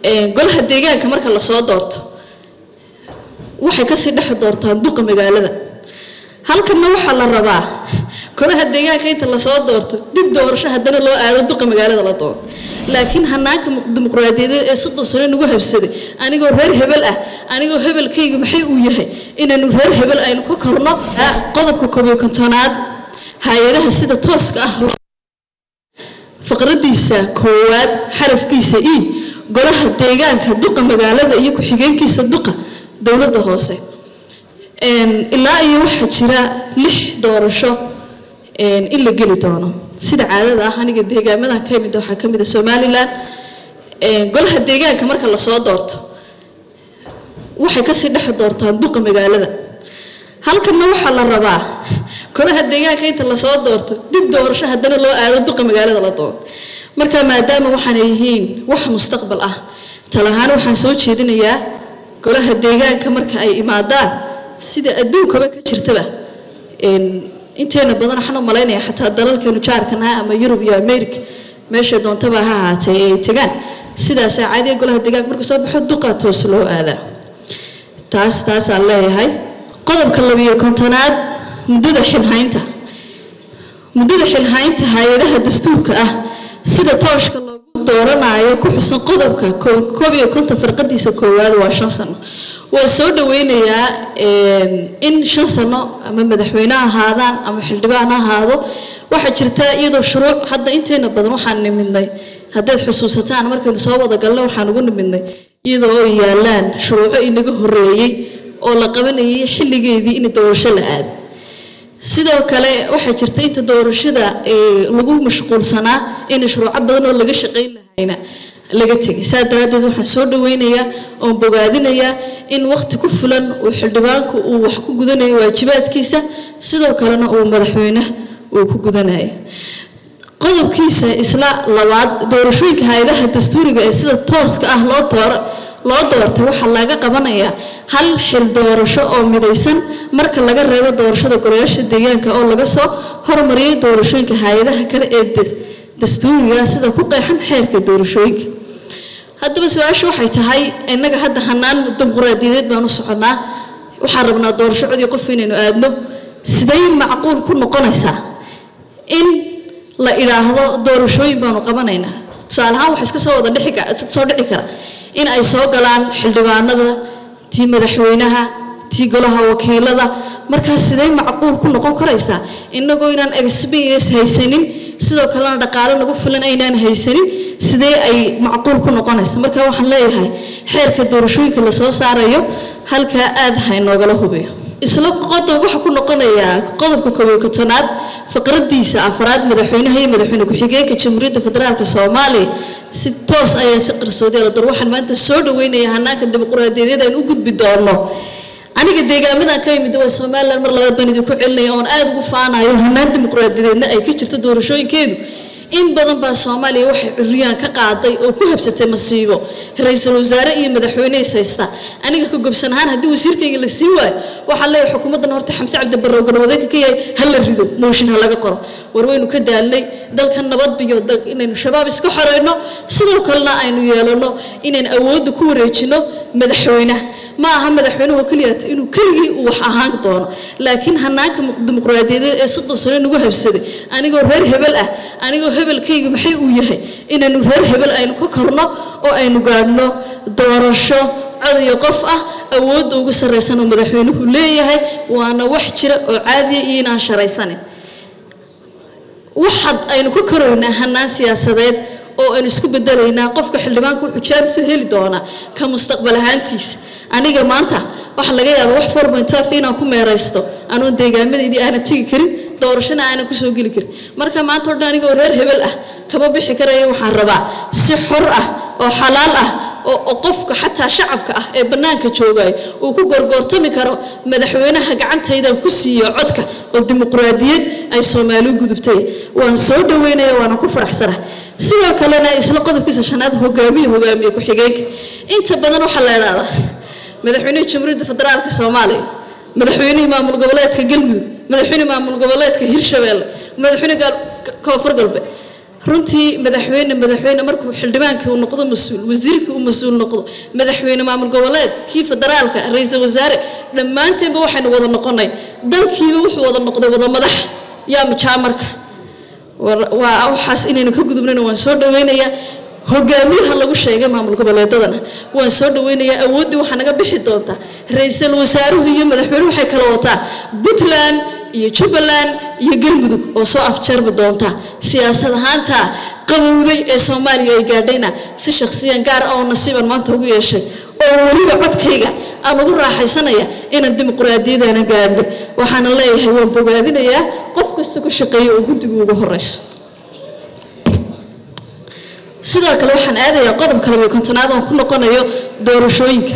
golaha deegaanka marka lasoo doorto waxay kasii dhex doortaan duqa magaalada halkanna waxaa la rabaa golaha deegaanka inta lasoo doorto dib doorasho haddana loo aado duqa magaalada la doono laakiin hanaanka dimuqraadiyadeed ee soddon sano nagu habsaday anigoo reer hebel ah anigoo hebelkayga maxay uu yahay inaynu reer hebel aynu ka korno qodobka koobiyo kontonaad hay-adaha sida tooska ah faqradiisa koowaad xarafkiisa e golaha deegaanka duqa magaalada iyo ku-xigeenkiisa duqa dowladda hoose ilaa iyo waxaa jira lix doorasho in la geli doono sida caadada ah aniga deegaamadan ka mid waxaa ka mid a somalilan golaha deegaanka marka lasoo doorto waxay kasii dhex doortaan duqa magaalada halkanna waxaa la rabaa golaha deegaanka inta lasoo doorto dib doorasho haddana loo aado duqa magaalada la doono marka maadaama waxaanay yihiin wax mustaqbal ah talahaan waxaan soo jeedinayaa golaha deegaanka marka ay imaadaan sida adduunkaba ka jirtaba inteena badan waxaan u malaynaya xataa dalalkeenu jaarkanaha ama yurub iyo america meesha doontaba ha ahaatee ay tegaan sidaasaa caadiga golaha deegaanka marka soo baxo duqa toos loo aadaa taas taasaan leeyahay qodobka labiyo kontonaad muddada xilhaynta muddada xilhaynta hay-adaha dastuurka ah sida tooshka loogu dooranayo ku xusan qodobka koob iyo konton farqadiisa koowaad waa shan sano waa soo dhaweynayaa in shan sano ama madaxweyne ahaadaan ama xildhibaan ha ahaado waxaa jirta iyadoo shuruuc hadda inteena badan waxaan nimidnay haddaad xusuusataan markaynu soo wada galna waxaan ugu nimidnay iyadoo ay yaalaan shuruuco inaga horeeyey oo la qabanayay xilligeedii in doorasho la aado sidoo kale waxaa jirta inta doorashada lagu mashquulsanaa in shuruuco badan oo laga shaqayn lahayna laga tegay saa daraaddeed waxaan soo dhaweynayaa oon bogaadinayaa in waqti ku fulan uu xildhibaanku uu wax ku gudanayo waajibaadkiisa sidoo kalena uu madaxweyne uu ku gudanayo qodobkiisa isla labaad doorashooyinka hay-adaha dastuuriga ee sida tooska ah loo dooro loo doortay waxaa laga qabanayaa hal xil doorasho oo midaysan marka laga reebo doorashada golayaasha deegaanka oo laga soo hormariyay doorashooyinka hay-adaha kale ee dastuuriga sida ku qeexan xeerka doorashooyinka haddaba su-aashu waxay tahay innaga hadda hanaan dimuqraadiyadeed baan u soconnaa waxaan rabnaa doorasho codii qof inaynu aadno siday macquul ku noqonaysaa in la idhaahdo doorashooyin baanu qabanaynaa tusaale ahaan waxa iska soo wada dhixi soo dhici kara in ay soo galaan xildhibaanada tii madaxweynaha tii golaha wakiilada markaas siday macquul ku noqon karaysaa innagoo inaan experience haysanin sidoo kalena dhaqaale nagu filan aynaan haysanin sidee ay macquul ku noqonaysa marka waxaan leeyahay xeerka doorashooyinka lasoo saarayo halkaa aad ha inoogala hubiyo isla qodob waxaa ku noqonayaa qodobka koobiyo kotonaad faqradiisa afraad madaxweynaha iyo madaxweyne ku-xigeenka jamhuuriyadda federaalka soomaaliya si toos ayaa si qarsoodi la dar waxaan maanta soo dhaweynaya hanaanka dimuqraadiyadeed aan u gudbi doono aniga deegaamadan ka yimid waa somalilan mar labaad baan idinku celinaya oon aada ugu faanayo hanaan dimuqraadiyadeedna ay ka jirto doorashooyinkeedu in badan baa soomaaliya waxay curyaan ka qaaday oo ku habsatay masiibo ra-iisul wasaare iyo madaxweyne is haysta aniga ka gobsan ahaan haddii wasiirkayga la sii waayo waxaan leeyahay xukuumaddan horta xamse cabdi barrow galwadeenka ka yahay ha la rido mooshin ha laga qoro war waynu ka daalnay dalka nabad biyo inaynu shabaab iska xoreyno sidoo kalena aynu yeelano inaan awoodda ku wareejino madaxweynaha ma aha madaxweynuhu keliyaata inuu keligii uu wax ahaan doono laakiin hanaanka dimuqraadiyadeed ee soddon sano nagu habsaday anigoo reer hebel ah anigoo hebelkayga maxay uu yahay inaynu reer hebel aynu ka korno oo aynu gaadhno doorasho cod iyo qof ah awoodda ugu sarraysan oo madaxweynuhu leeyahay waana wax jira oo caadiya iyo inaan sharaysanin waxaad aynu ka koraynaa hanaan siyaasadeed oo aynu isku bedelaynaa qofka xildhibaanku wuxuu jaaris u heli doonaa ka mustaqbal ahaantiisa aniga maanta waxaa laga yaabaa wax four point five inaan ku meeraysto anoon deegaamadeydii aanan tegi karin doorashona aanan kusoo geli karin marka maanta o dhan anigoo reer hebel ah kama bixi karaya waxaan rabaa si xor ah oo xalaal ah oo qofka xataa shacabka ah ee bannaanka joogayo uu ku gorgoortami karo madaxweynaha gacantaydan ku siiyo codka oo dimuqraadiyad ay soomaali gudubtay waan soo dhaweynaya waana ku faraxsana sidoo kalena isla qodobkiisa shanaad hogaamiye hogaamiye ku-xigeenka inta badan waxaa la idhahdaa madaxweynaha jamhuuriyadda federaalka soomaaliya madaxweynihii maamul goboleedka galmudug madaxweyne maamul goboleedka hirshabeelle madaxweyne koonfur galbeed runtii madaxweyne madaxweyne markuu xildhibaankii uu noqdo mas-uul wasiirkii uu mas-uul noqdo madaxweyne maamul goboleed kii federaalka ra-iisul wasaare dhammaanteenba waxaynu wada noqonay dalkiiba wuxuu wada noqday wada madax yaa majaamarka waa waxaas inaynu ka gudubnayna waan soo dhaweynayaa hogaamiyaha lagu sheegay maamul goboleedadana waan soo dhaweynayaa awooddii waxaa naga bixi doontaa ra-iisul wasaaruhu iyo madaxweynuhu waxay kala wataa puntland iyo jubbaland iyo galmudug oo soo afjarbi doonta siyaasad ahaanta qabowday ee soomaaliya ay gaadhayna si shakhsiyan gaar ah oo nasiiban maanta ugu yeeshay oo weliba codkayga aan ugu raaxaysanaya inaan dimuquraadiyadana gaadho waxaana leeyahay waan bogaadinayaa qof kasta ku shaqeeya oo guddiga ugu horeyso sidoo kale waxaan aadayaa qodobka labiyo kontonaad oon ku noqonayo doorashooyinka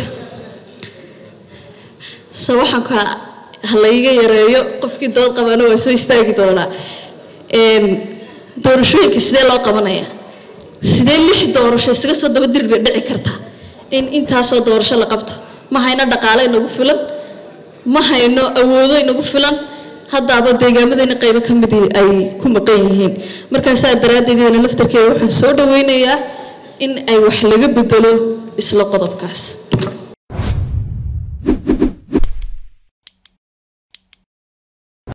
se waxaanka halayga yareeyo qofkii dood qabaana waa soo istaagi doonaa doorashooyinka sidee loo qabanaya sidee lix doorasho isaga soo daba dir bay dhici kartaa in intaasoo doorasho la qabto ma hayno dhaqaale inagu filan ma hayno awoodo inagu filan haddaaba deegaamadayna qaybo ka mid ay ku maqan yihiin markaasaa daraaddeed iyana laftarkeeda waxaan soo dhaweynayaa in ay wax laga bedelo isla qodobkaas